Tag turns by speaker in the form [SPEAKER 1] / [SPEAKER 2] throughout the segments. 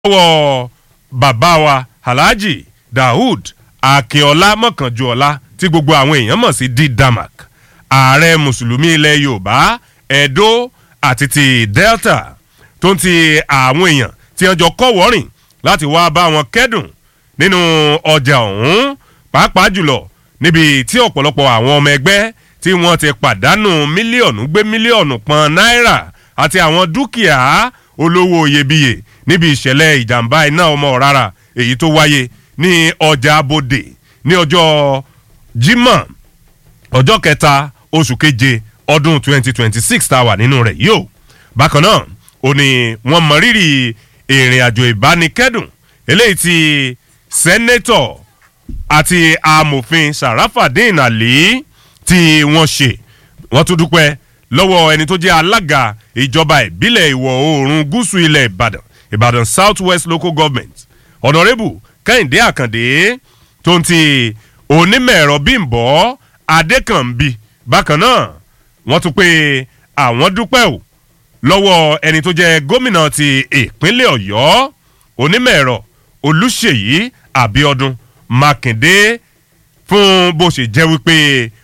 [SPEAKER 1] lọ́wọ́ bàbá wa alhaji daoud akínọlá mọ̀kànjúọlá tí gbogbo àwọn èèyàn mọ̀ sí d damak ààrẹ mùsùlùmí ilẹ̀ yorùbá edo àti ti delta tó ń ti àwọn èèyàn tí wọ́n jọ kọ́ wọ́rìn láti wá bá wọn kẹ́dùn nínú ọjà ọ̀hún pàápàá jùlọ níbi tí ọ̀pọ̀lọpọ̀ àwọn ọmọ ẹgbẹ́ tí wọ́n ti pàdánù mílíọ̀nù gbé mílíọ̀nù pọn náírà àti àwọn dúkìá olówó iyebíye níbi ìṣẹ̀lẹ̀ ìjàmbá iná ọmọ rárá èyí tó wáyé ní ọjà abodè ní ọjọ́ Jímọ̀ ọjọ́ kẹta oṣù keje ọdún 2026 tá a wà nínú rẹ̀ yìí o bákan náà ó ní wọ́n mọ rírì ìrìn àjò ìbánikẹ́dùn eléyìí tí sẹ́nẹ́tọ̀ àti amòfin Sharafadin Ali tí wọ́n ṣe wọ́n tún dúpẹ́ lọ́wọ́ ẹni tó jẹ́ alága ìjọba ìbílẹ̀ ìwọ̀ oòrùn gúúsù ilẹ̀ Ìbàdàn Ìbàdàn South West Local Government Honourable Kẹ́hìndé Àkàndé tó ń ti onímọ̀-ẹ̀rọ Bímbọ́ Adékànbí bákan náà wọ́n tún pé àwọn dúpẹ́ o lọ́wọ́ ẹni tó jẹ́ gómìnà ti ìpínlẹ̀ Ọ̀yọ́ onímọ̀-ẹ̀rọ Olúṣèyí Àbíọ́dún Mákindé fún bó ṣe jẹ́ wípé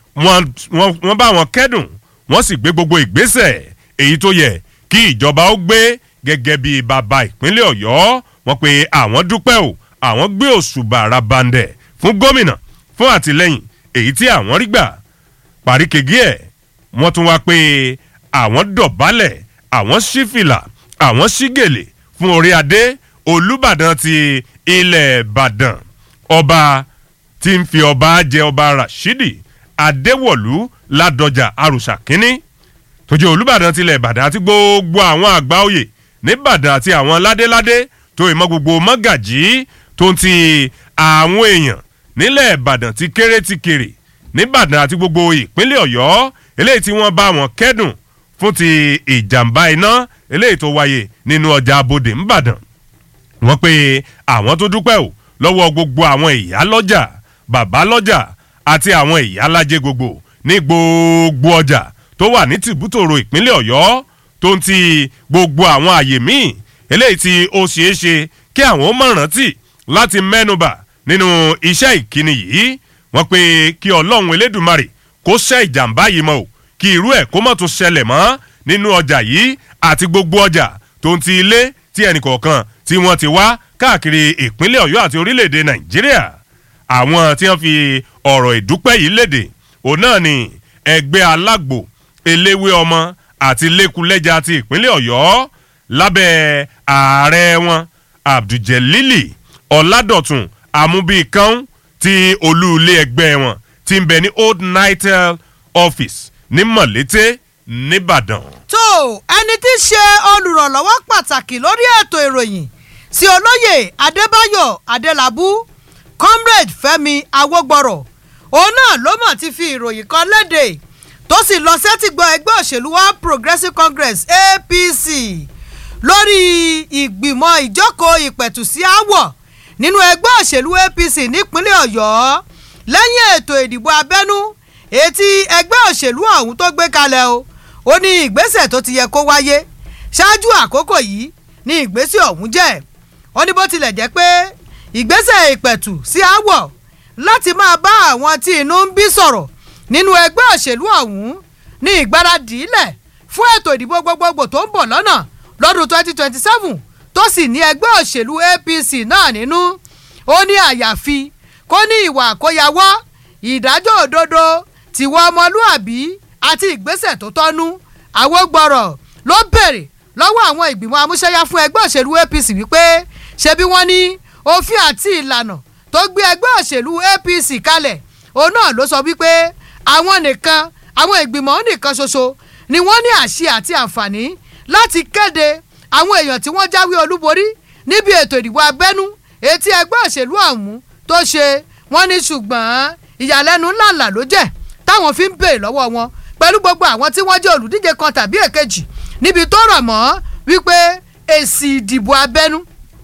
[SPEAKER 1] wọ́n bá wọn kẹ́dùn wọ́n sì gbé gbogbo ìgbésẹ̀ èyí tó yẹ kí ìjọba ó gbé gẹ́gẹ́ bí bàbá ìpínlẹ̀ Ọ̀yọ́ wọ́n pé àwọn dúpẹ́ o àwọn gbé òṣùbà rabandẹ̀ fún gómìnà fún àtìlẹ́yìn èyí tí àwọn rí gbà paríkegí ẹ̀ wọ́n tún wá pé àwọn dọ̀bálẹ̀ àwọn sífìlà àwọn sígèlè fún orí adé Olúbàdàn ti ilẹ̀ Ìbàdàn ọba tí ń fi ọba jẹ ọba Rashidi Adéwọ̀lú Ládọjà Àrùsà kínní tó jẹ́ Olúbàdàn tilẹ̀ Ìbàdàn àti gbogbo àwọn àgbà oyè nìbàdàn àti àwọn ládéládé tó ìmọ̀ gbogbo mọ́gàjí tó ń ti àwọn èèyàn nílẹ̀ Ìbàdàn ti kéré ti kéré nìbàdàn àti gbogbo ìpínlẹ̀ Ọ̀yọ́ eléyìí tí wọ́n bá wọn kẹ́dùn fún ti ìjàmbá iná eléyìí tó wáyé nínú ọjà abodè ńbàdàn wọ́n pé àwọn tó dúpẹ́ o lọ́wọ́ gbogbo àwọn ìyá lọ́jà bàbá lọ́jà àti àwọn ìyá alájẹ gbogbo ní gbogbo ọjà tó wà ní tìbútòrò ìpínlẹ̀ Ọ̀yọ́ tó ń ti gbogbo àwọn àyè míì eléyìí tí ó ṣeé ṣe kí àwọn mọ̀ rántí láti mẹ́nubà nínú iṣẹ́ ìkíni yìí wọ́n pé kí Ọlọ́run Elédùmarè kó ṣẹ́ ìjàmbá yìí mọ́ o kí irú ẹ̀ kó má tún ṣẹlẹ̀ mọ́ nínú ọjà yìí àti gbogbo ọjà tó ń ti ilé tí ẹnìkọ̀ọ̀kan tí wọ́n ti wá káàkiri ìpínlẹ̀ Ọ̀yọ́ àti orílẹ̀-èdè Nàìjíríà àwọn tí wọ́n fi ọ̀rọ̀ ìdúpẹ́ yìí léde òun náà ni ẹgbẹ́ alágbo eléwé ọmọ àti lẹ́kulẹ́jà ti ìpínlẹ̀ Ọ̀yọ́ lábẹ́ ààrẹ wọn Abdulgelili Ọládọ̀tun Amúbíkan ti olú ilé ẹgbẹ́ wọn ti ń bẹ ní Old Nitel office ní Mọ̀lété nìbàdàn.
[SPEAKER 2] tó ẹni tí í ṣe olùrànlọ́wọ́ pàtàkì lórí ètò ìròyìn sí olóyè Adébáyọ̀ Adélabú comrade Fẹ́mi Awógbọ̀rọ̀ òun náà ló mọ̀ ti fi ìròyìn kan léde tó sì lọ sẹ́tìgbọ́ ẹgbẹ́ òṣèlú wa Progressive Congress APC lórí ìgbìmọ̀ ìjókòó ìpẹ̀tù sí àwọ̀ nínú ẹgbẹ́ òṣèlú APC nípínlẹ̀ Ọ̀yọ́ lẹ́yìn ètò ìdìbò abẹ́nú etí ẹgbẹ́ òṣèlú ọ̀hún tó gbé kalẹ̀ o ó ní ìgbésẹ̀ tó ti yẹ kó wáyé ṣáájú àkókò yìí ní ìgbésẹ̀ ọ̀hún jẹ́ ó ní bó tilẹ̀ jẹ́ pé ìgbésẹ̀ ìpẹ̀tù sí àwọ̀ láti máa bá àwọn tí inú ń bí sọ̀rọ̀ nínú ẹgbẹ́ òṣèlú ọ̀hún ní ìgbáradì ilẹ̀ fún ètò ìdìbò gbogbogbò tó ń bọ̀ lọ́nà lọ́dún 2027 tó sì ní ẹgbẹ́ òṣèlú APC náà nínú ó ní àyàfi kó ní ìwà àkóyawọ́ ìdájọ́ òdodo tìwọ ọmọlúàbí àti ìgbésẹ̀ tó tọ́nú Awógbọ̀rọ̀ ló béèrè lọ́wọ́ àwọn ìgbìmọ̀ amúṣẹ́yá fún ẹgbẹ́ òṣèlú APC wípé ṣebí wọ́n ní òfin àti ìlànà tó gbé ẹgbẹ́ òṣèlú APC kalẹ̀ òun náà ló sọ wípé àwọn nìkan àwọn ìgbìmọ̀ nìkan ṣoṣo ni wọ́n ní àṣẹ àti àǹfààní láti kéde àwọn èèyàn tí wọ́n jáwé olúborí níbi ètò ìdìbò abẹ́nú etí ẹgbẹ́ òṣèlú ọ̀hún tó ṣe wọ́n ní ṣùgbọ́n ìyàlẹ́nu ńláńlá ló jẹ́ táwọn fi ń béèrè lọ́wọ́ wọn pẹ̀lú gbogbo àwọn tí wọ́n jẹ́ olùdíje kan tàbí èkejì níbi tó rọ̀ mọ́ wípé èsì ìdìbò abẹ́nú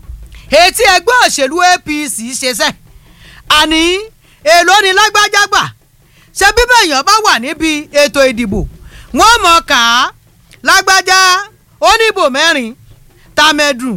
[SPEAKER 2] etí ẹgbẹ́ òṣèlú APC ṣe sẹ́ àní èló ni lágbájá gbà ṣé bíbẹ̀ èèyàn bá wà níbi ètò ìdìbò wọ́n mọ̀ ká lágbájá oníbò mẹ́rin tàmẹ̀dùn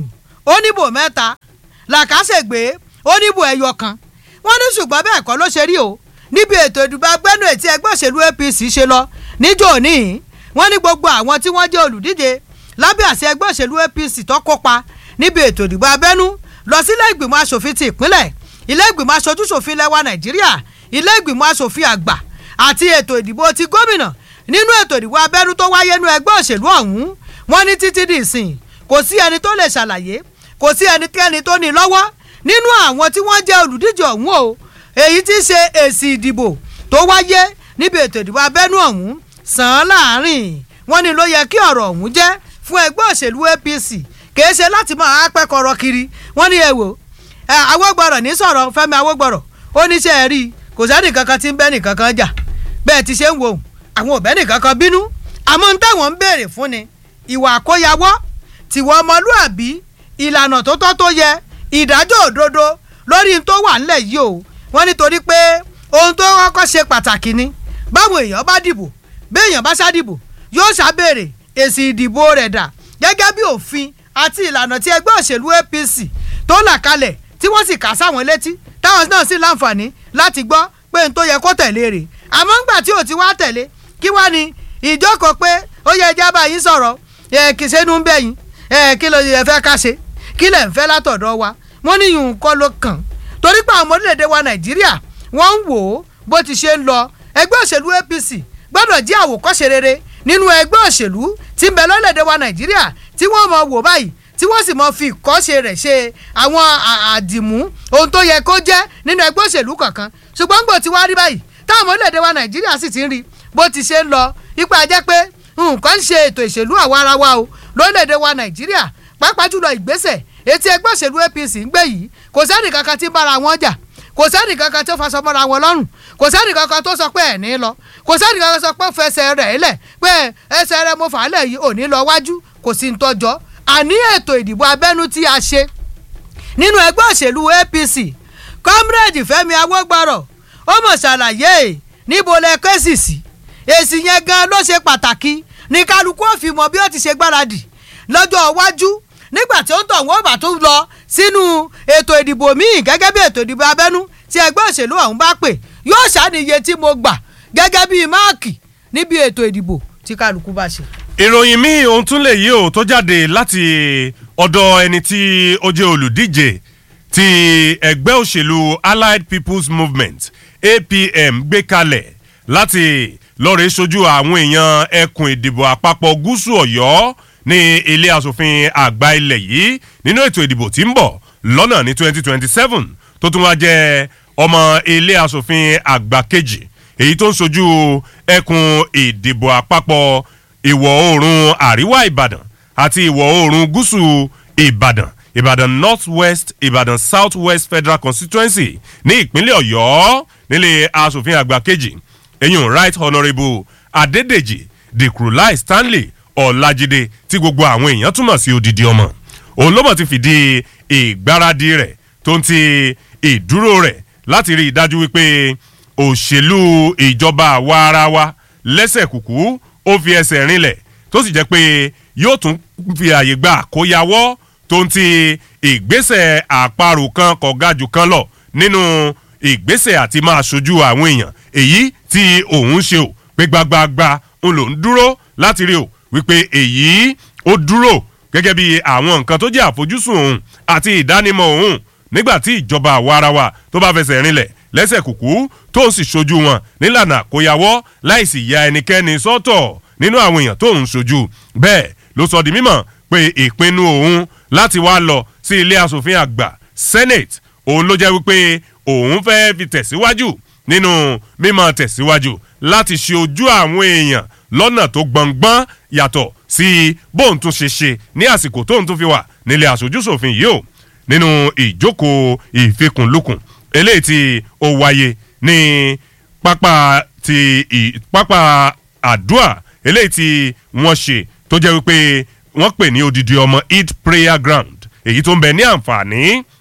[SPEAKER 2] ó níbò mẹ́ta làkàṣègbè ó níbò ẹyọ kan wọ́n ní ṣùgbọ́n bẹ́ẹ̀ kọ́ ló ṣe rí o níbi ètò ìdìbò agbẹ́nu ètí ẹgbẹ́ òṣèlú apc ṣe lọ níjọ́ òní wọ́n ní gbogbo àwọn tí wọ́n jẹ́ olùdíje lábẹ́ àṣẹ ẹgbẹ́ òṣèlú apc tó kópa níbi ètò ìdìbò abẹ́nú lọ sílé ìgbìmọ̀ asòfin ti ìpínlẹ̀ ilé ìgbìmọ̀ aṣojúṣòfin lẹ́wà nàìjíríà ilé ìgbìmọ̀ asòfin àgbà àti ètò ìdìbò ti gómìnà nínú ètò ìdìbò abẹ́nú tó wáyé nú ẹgbẹ́ òṣèlú ọ̀hún wọ́n ní títí di ìsìn kò sí ẹni tó lè ṣàlàyé kò sí ẹnikẹ́ni tó ní lọ́wọ́ nínú àwọn tí wọ́n jẹ́ olùdíje ọ̀hún o èyí tí í ṣe èsì ìdìbò tó wáyé níbi ètò ìdìbò abẹ́nú ọ̀hún sàn án láàrin wọ́n ní ló yẹ kí ọ̀rọ̀ ọ̀hún jẹ́ fún ẹgbẹ́ òṣèlú apc kìí ṣe láti máa pẹ́kọ̀rọ̀ kiri wọ́n ní èwo awógbọ̀rọ̀ ní sọ̀rọ̀ fẹ́mi awógbọ̀rọ̀ ó ní ṣe é rí i kò sẹ́ni kankan tí ń bẹ́ni kankan jà bẹ́ẹ̀ ti ṣe ń wo àwọn ò bẹ́ni kankan bínú àmọ́ ń táwọn ń béèrè fún ni ìwà àkóyawọ́ tìwọ́ ọmọlúàbí ìlànà tó tọ́ tó yẹ ìdájọ́ òdodo lórí n tó wà ńlẹ̀ yìí o wọ́n nítorí pé ohun tó kọ́kọ́ ṣe pàtàkì ni báwọn èèyàn bá dìbò béèyàn bá ṣàdìbò yóò ṣàbèrè èsì ìdìbò rẹ̀ dà gẹ́gẹ́ bí òfin àti ìlànà tí ẹgbẹ́ òṣèlú apc tó là kalẹ̀ tí wọ́n sì kà sáwọn létí táwọn náà sì láǹfààní láti gbọ́ pé n tó yẹ kó tẹ̀lé rè àmọ́ ńgbà tí ò ti wá tẹ̀lé kí wá ní ìjókòó pé ó yẹ ẹja bá yín sọ̀rọ̀ ẹ̀ kì í ṣe inú ń bẹ̀ yín ẹ̀ kí ló yẹ fẹ́ ká ṣe kí lẹ̀ ń fẹ́ látọ̀dọ̀ wa wọ́n ní yùn kọ́ ló kàn torí pé àwọn ọmọ orílẹ̀-èdè wa nàìjíríà wọ́n ń wò ó bó ti ṣe ń lọ ẹgbẹ́ òṣèlú apc gbọ́dọ̀ jẹ́ àwòkọ́ṣe rere nínú ẹgbẹ́ òṣèlú tí ń bẹ lọ́lẹ̀dẹ̀ wa nàìjíríà tí wọ́n mọ̀ wò báyìí tí wọ́n sì mọ̀ fi ìkọ́ṣe rẹ̀ ṣe àwọn àdìmú ohun tó yẹ kó jẹ́ nínú ẹgbẹ́ òṣèlú kankan ṣùgbọ́n gbò tí wá rí báyìí táwọn ọmọ orílẹ̀-èdè wa nàìjíríà sì ti ń rí bó ti ṣe ń lọ ipa jẹ́ pé nǹkan ń ṣe ètò ìṣèlú àwa ara wa o lórílẹ̀-èdè wa nàìjíríà pàápàá jùlọ ìgbésẹ̀ etí ẹgbẹ́ òṣèlú apc ń gbé yìí kò sẹ́nì kankan tí ń bára wọn jà kò sẹ́nì kankan tó faṣọ mọ́ra wọn lọ́rùn kò sẹ́nì kankan tó sọ pé ẹ̀ ní lọ kò sẹ́nì kankan sọ pé fẹsẹ̀ rẹ̀ lẹ̀ pé ẹsẹ̀ rẹ̀ mo fà á lẹ̀ yìí ò ní lọ wájú kò sí ń tọ́jọ́ àní ètò ìdìbò abẹ́nú tí a ṣe nínú ẹgbẹ́ òṣèlú apc comrade fẹ́mi awógbọ́rọ̀ ó mọ̀ ṣàlàyé níbo lẹ kẹ́sì sí èsì yẹn gan ló ṣe pàtàkì ní kálukú òfin mọ bí ó ti ṣe gbáradì lọ́jọ́ iwájú nígbà tí ó ń tọ̀ wọ́n bá tún lọ sínú ètò ìdìbò míì gẹ́gẹ́ bí ètò ìdìbò abẹ́nú tí ẹgbẹ́ òṣèlú ọ̀hún bá pè yóò ṣàníye tí mo gbà gẹ́gẹ́ bí máàkì níbi ètò ìdìbò tí kálukú bá ṣe.
[SPEAKER 1] ìròyìn míì ohun tún lè yí o tó jáde láti ọ̀dọ̀ ẹni tí ó jẹ́ olùdíje ti ẹgbẹ́ òṣèlú allied people's movement apm gbé kalẹ̀ láti lọ́ọ̀rẹ́ sojú àwọn èèyàn ẹkùn ìdìbò àpapọ̀ gúúsù ọ̀yọ́ ní ilé asòfin àgbà ilẹ̀ yìí nínú ètò ìdìbò tí ń bọ̀ lọ́nà ní 2027 tó tún wá jẹ́ ọmọ ilé asòfin àgbà kejì èyí tó ń sojú ẹkùn ìdìbò àpapọ̀ ìwọ̀ oòrùn àríwá ìbàdàn àti ìwọ̀ oòrùn gúúsù ìbàdàn ìbàdàn north west ìbàdàn south west federal constituency ní ìpínlẹ̀ ọ̀yọ́ nílé asòfin àgbà kejì eyín right honourable adédèjì dìkrúláì stanley ọ̀làjídé tí gbogbo àwọn èèyàn túmọ̀ sí odidi ọmọ òun ló mọ̀ ti fìdí ìgbáradì rẹ̀ tó ń ti ìdúró rẹ̀ láti rí i dájú wípé òṣèlú ìjọba àwa ara wa lẹ́sẹ̀ kùkú ó fi ẹsẹ̀ rinlẹ̀ tó sì jẹ́ pé yóò tún fi àyè gba àkóyawọ́ tó ń ti ìgbésẹ̀ àparò kan kọ̀gájù kan lọ nínú ìgbésẹ̀ àti máa ṣojú àwọn èèyàn èyí tí òun ṣe ò pé gbagbagba ń lò ń dúró láti rí o wípé èyí ó dúró gẹ́gẹ́ bí àwọn nǹkan tó jẹ́ àfojúsùn òun àti ìdánimọ̀ òun nígbà tí ìjọba àwarawa tó bá fẹsẹ̀ rinlẹ̀ lẹ́sẹ̀ kùkú tó sì ṣojú wọn nílànà àkóyawọ́ láìsí ya ẹnikẹ́ni sọ́tọ̀ nínú àwọn èèyàn tó ń ṣojú bẹ́ẹ̀ ló sọ di mímọ̀ pé ìpinnu òun láti wá lọ sí ilé asòfin àgbà senate òun ló jẹ́ wípé òun fẹ́ fi tẹ̀síwájú nínú mímọ̀ tẹ̀síwájú láti ṣe ojú àwọn èèyàn lọ́nà tó gbọ̀ngbọ́n yàtọ̀ sí bóun tún ṣe ṣe ní àsìkò tóun tún fi wà nílé aṣojúṣòfin yìí o nínú ìjókòó ìfikùnlukùn eléyìí tí ó wáyé ní pápá ti pápá àdúà eléyìí tí wọ́n ṣe tó jẹ́ wípé wọ́n pè ní odidi ọmọ eid prayer ground èyí tó ń bẹ ní àǹfààní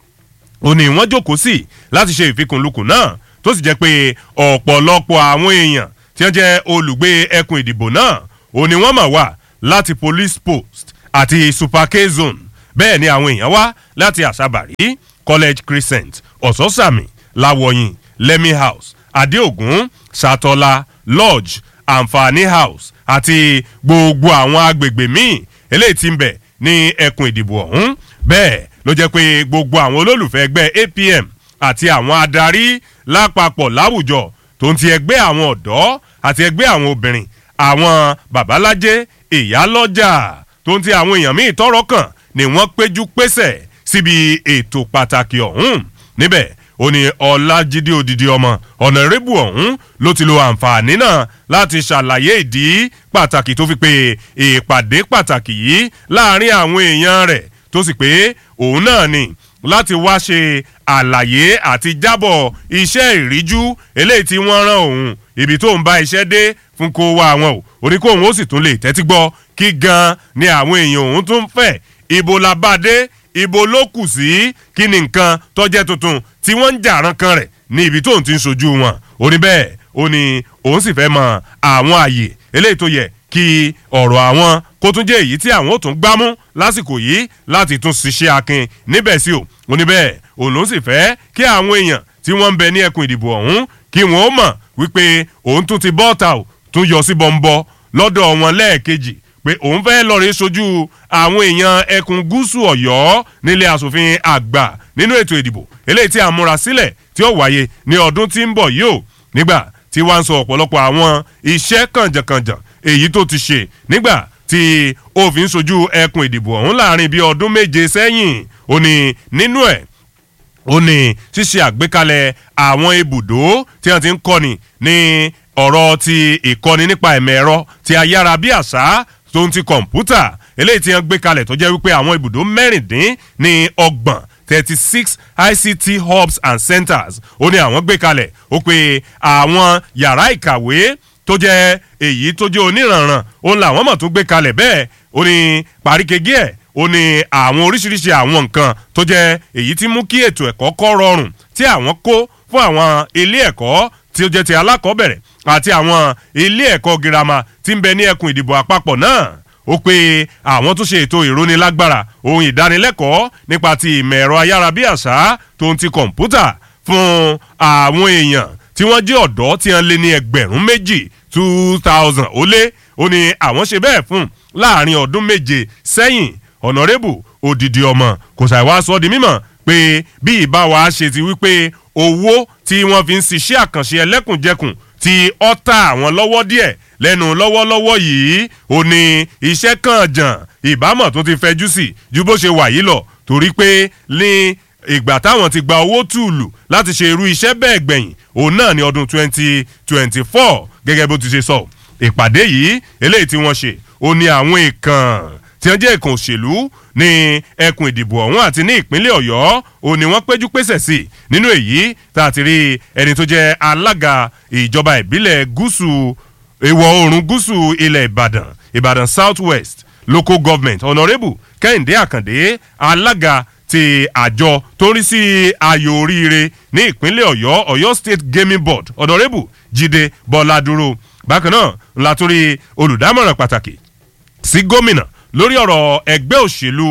[SPEAKER 1] ó ní wọ́n jókòó sí láti ṣe ìfikùnlukùn náà tó sì jẹ́ pé ọ̀pọ̀lọpọ̀ àwọn èèyàn tí wọ́n jẹ́ olùgbé ẹkùn ìdìbò náà ó ní wọ́n mà wá láti police post àti super k zone bẹ́ẹ̀ ni àwọn èèyàn wá láti àṣàbàrí college crescent ọ̀sọ́sàmì láwọ̀yìn lẹ́mí house adéògùn sàtọ́lá lodge àǹfààní house àti gbogbo àwọn agbègbè míì eléyìí tí ń bẹ ní ẹkùn ìdìbò ọ̀hún bẹ́ẹ̀ ló jẹ́ pé gbogbo àwọn olólùfẹ́ ẹgbẹ́ apm àti àwọn adarí lápapọ̀ láwùjọ tó ń ti ẹgbẹ́ àwọn ọ̀dọ́ àti ẹgbẹ́ àwọn obìnrin àwọn babalájé ìyálọ́jà tó ń ti àwọn èèyàn míì tọrọ kàn ni wọ́n péjú pésẹ̀ síbi ètò pàtàkì ọ̀hún níbẹ̀ ó ní ọlájídé odidi ọmọ ọ̀nàrẹ́bù ọ̀hún ló ti lo àǹfààní náà láti ṣàlàyé ìdí pàtàkì tó fi pé ìpàdé pàtàkì yìí láàrin àwọn èèyàn rẹ̀ tó sì pé òun náà ni láti wá ṣe àlàyé àti jábọ̀ iṣẹ́ ìríjú eléyìí tí wọ́n rán òun ibi tó ń bá iṣẹ́ dé fún kó wá àwọn o orí kó òun ó sì tún lè tẹ́tí gbọ́ kí gan ni àwọn èèyàn òun tún fẹ́ ibo la bá dé ibo ló kù sí kí ni nǹkan tọ́jẹ́ tuntun tí wọ́n ń jà rankan rẹ̀ ní ibi tóun ti ń sojú wọn ó ní bẹ́ẹ̀ ó ní òun sì fẹ́ mọ àwọn àyè eléyìí tó yẹ kí ọ̀rọ̀ àwọn kó tún jẹ́ èyí tí àwọn ò tún gbámú lásìkò yìí láti tún ṣiṣẹ́ akin níbẹ̀ sí o ó ní bẹ́ẹ̀ òun ló sì fẹ́ kí àwọn èèyàn tí wọ́n ń bẹ ní ẹkùn ìdìbò ọ̀hún kí wọ́n ó mọ̀ wípé òun tún ti bọ́ọ̀tà ò tún yọ sí bọ́ńbọ́ lọ́dọ̀ wọn lẹ́ẹ̀kejì pé òun fẹ́ lọ́ọ̀rẹ́ sojú àwọn èèyàn ẹkùn gúúsù ọ̀yọ́ nílé asòfin àgbà nínú ètò ìdìbò eléyìí tí a múra sílẹ̀ tí ó wáyé ní ọdún tí ń bọ̀ yìí ó nígbà tí wàá ń sọ ọ̀pọ̀lọpọ̀ àwọn iṣẹ́ kànjàkànjà èyí tó ti ṣe nígbà tí ó fi ń sojú ẹkùn ìdìbò ọ̀hún láàrin bíi ọdún méje sẹ́yìn ó ní nínú ẹ̀ ó ní ṣíṣe àgbékalẹ̀ àwọn ibùdó tí wọ́n ti ń kọ́ni ní ọ̀rọ̀ ti ìkọ́ni nípa ẹ̀mẹ̀ ẹ̀rọ ti ayára bí àṣá tó ń ti kọ̀ǹpútà eléyìí tí wọ́n gbé kalẹ̀ tó jẹ́ wípé àwọn ibùdó mẹ́rìndín ní ọgbọ̀n thirty six ict hubs and centers ó ní àwọn gbé kalẹ̀ ó pé àwọn yàrá ìkàwé tó jẹ́ èyí tó jẹ́ oníranran òun làwọn mọ̀ tó gbé kalẹ̀ bẹ́ẹ̀ ó ní paríkegí ẹ̀ ó ní àwọn oríṣiríṣi àwọn nǹkan tó jẹ́ èyí tí mú kí ètò ẹ̀kọ́ kọ́ rọrùn tí àwọn kó fún àwọn ilé ẹ̀kọ́ tí ó jẹ́ ti alákọ̀ọ́bẹ̀rẹ̀ àti àwọn ilé ẹ̀kọ́ girama tí ń bẹ ní ẹkùn ìdìbò àpapọ̀ náà ó pé àwọn tún ṣe ètò ìrónilágbára ohun ìdánilẹ́kọ̀ọ́ nípa ti ìmọ̀ ẹ̀rọ ayárabíàṣá tó ń ti kọ̀ǹpútà fún àwọn èèyàn tí wọ́n jẹ́ ọ̀dọ́ tí wọ́n lé ní ẹgbẹ̀rún méjì two thousand ó lé ó ní àwọn ṣe bẹ́ẹ̀ fún láàrin ọdún méje sẹ́yìn ọ̀nàrẹ́bù òdìdí ọmọ kò ṣàìwá sọ di mímọ̀ pé bí ìbá wa ṣe ti wípé owó tí wọ́n fi ń ṣiṣẹ́ àkànṣe ẹlẹ́kùnjẹkùn tí ọ́ ta àwọn lọ́wọ́ díẹ̀ lẹ́nu lọ́wọ́lọ́wọ́ yìí ó ní iṣẹ́ kan jàn ìbámọ̀ tó ti fẹjú sí ju bó ṣe wà yìí lọ torí pé ní ìgbà táwọn ti gba owó tùlù láti ṣe irú iṣẹ́ bẹ́ẹ̀ gbẹ̀yìn òun náà ní ọdún twenty twenty four gẹ́gẹ́ bó ti ṣe sọ ìpàdé yìí eléyìí tí wọ́n ṣe ó ní àwọn èèkàn tí wọ́n jẹ́ èèkàn òṣèlú ní ẹkùn ìdìbò ọ̀hún àti ní ìpínlẹ̀ ọ̀yọ́ ó ní wọ́n péjú pésẹ̀ sí nínú èyí tá a ti rí ẹni tó jẹ́ alága ìjọba ìbílẹ̀ gúúsù ìwọ̀ oòrùn gúúsù ilẹ̀ ìbàdàn ìbàdàn south west local government honourable kẹ́hìndé àkàndé alága ti àjọ tó ń rí sí ayò oríire ní ìpínlẹ̀ ọ̀yọ́ ọ̀yọ́ state gaming board honourable jíde bọ́ládúró bákan náà ńlá tún rí olùdámọ̀ràn pàtàkì sí gómìnà lórí ọ̀rọ̀ ẹgbẹ́ òṣèlú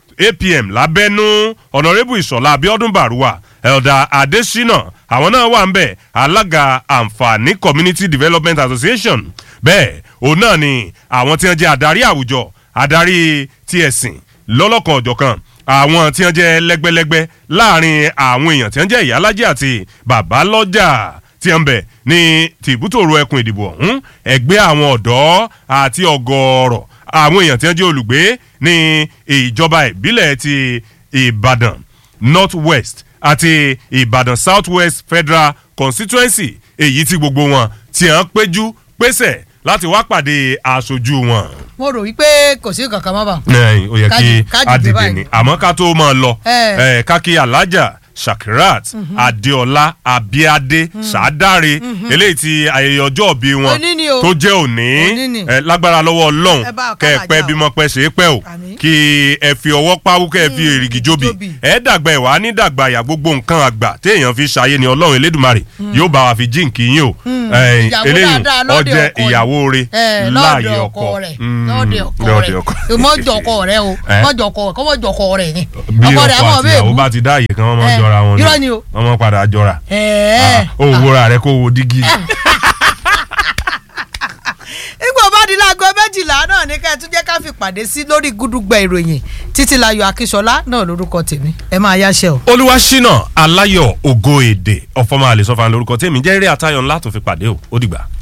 [SPEAKER 1] apm lábẹ́nú ọ̀nàrẹ́bù ìṣọ̀lá abiodun baruwa elda adesina àwọn náà wà ń bẹ̀ alága àǹfààní community development association bẹ́ẹ̀ òun náà ni àwọn tí wọ́n jẹ́ adarí àwùjọ adarí ti ẹ̀sìn lọ́lọ́kan ọ̀jọ̀kan àwọn tí wọ́n jẹ́ lẹ́gbẹ́lẹ́gbẹ́ láàrin àwọn èèyàn tí wọ́n jẹ́ ìyálájẹ́ àti bàbálọ́jà tí wọ́n bẹ̀ ní tìbútòrò ẹkùn ìdìbò ọ̀hún ẹgbẹ́ àwọn ọ̀dọ́ àti ọgọ́rọ̀ àwọn èèyàn tí wọ́n jẹ́ olùgbé ní ìjọba ìbílẹ̀ ti ìbàdàn north west àti ìbàdàn south west federal constituency èyí tí gbogbo wọn tí wọ́n péjú pésẹ̀ láti wá pàdé aṣojú wọn.
[SPEAKER 2] mo rò wípé kò sí kankan mọ́ bá.
[SPEAKER 1] ẹ ó yẹ kí
[SPEAKER 2] Ká- ká dìde
[SPEAKER 1] adìde
[SPEAKER 2] báyìí.
[SPEAKER 1] ni àmọ́ ká tó máa lọ
[SPEAKER 2] Ẹ.
[SPEAKER 1] ẹ, ká kí alájà shakirat adeola abiade sadare eléyìí ti ayẹyẹ ọjọ́ ìbí wọn
[SPEAKER 2] Òní ni o.
[SPEAKER 1] tó jẹ́ òní
[SPEAKER 2] Òní ni.
[SPEAKER 1] ẹ, lágbára lọ́wọ́ ọlọ́run
[SPEAKER 2] Ẹ bá
[SPEAKER 1] kẹ́ ẹ
[SPEAKER 2] ọ̀kadà
[SPEAKER 1] pẹ́
[SPEAKER 2] jà o.
[SPEAKER 1] bímọ pẹ́ ṣe é pẹ́ o
[SPEAKER 2] Àmín.
[SPEAKER 1] kí ẹ fi ọwọ́ páwú kẹ́ ẹ fi èrìgì jóbi
[SPEAKER 2] jóbi.
[SPEAKER 1] ẹ dàgbà ẹ wá ní dàgbà àyà gbogbo nǹkan àgbà téèyàn fi ṣayé ni ọlọ́run elédùnmarè yóò bá wa fi jíǹkì yín o Ẹ,
[SPEAKER 2] Ìyàwó
[SPEAKER 1] eléyìí
[SPEAKER 2] dáadáa lọ́dẹ
[SPEAKER 1] ọjẹ́
[SPEAKER 2] ọkọ rẹ̀.
[SPEAKER 1] ìyàwó rẹ̀
[SPEAKER 2] ẹ
[SPEAKER 1] láàyè
[SPEAKER 2] lọ́dọ̀
[SPEAKER 1] ọkọ
[SPEAKER 2] ọkọ rẹ̀
[SPEAKER 1] Mm,
[SPEAKER 2] lọ́dọ̀ ọkọ
[SPEAKER 1] lọ́dẹ
[SPEAKER 2] rẹ̀
[SPEAKER 1] ọkọ.
[SPEAKER 2] mọ́jọ ọkọ rẹ̀ o
[SPEAKER 1] Eh?
[SPEAKER 2] mọ́jọ ọkọ rẹ̀ kọ́mọ́jọ ọkọ rẹ̀ ni
[SPEAKER 1] bí
[SPEAKER 2] ọkọ
[SPEAKER 1] ọkọ
[SPEAKER 2] rẹ̀ àmọ́
[SPEAKER 1] àti
[SPEAKER 2] bẹ́ẹ̀
[SPEAKER 1] ìyàwó
[SPEAKER 2] bú
[SPEAKER 1] bá ti dá àyè kan wọ́n máa ń
[SPEAKER 2] Eh,
[SPEAKER 1] jọra wọn
[SPEAKER 2] irọ́ ni o.
[SPEAKER 1] wọ́n máa padà jọra
[SPEAKER 2] ẹ̀ẹ́
[SPEAKER 1] ó wúra rẹ kó wo dígí.
[SPEAKER 2] nígbà bá di láago méjìlá náà ní ká ẹ tún jẹ́ ká fi pàdé sí lórí gúdúgbẹ̀ ìròyìn títí láyọ̀ akíṣọlá náà lórúkọ tèmi ẹ máa yáṣẹ́ o.
[SPEAKER 1] olúwaṣínà aláyọ̀ ògo èdè ọ̀fọ̀mọ́ àlè sọ́fà lórúkọ tèmi jẹ́ eré àtayọ̀ ńlá tó fi pàdé o ó dìgbà.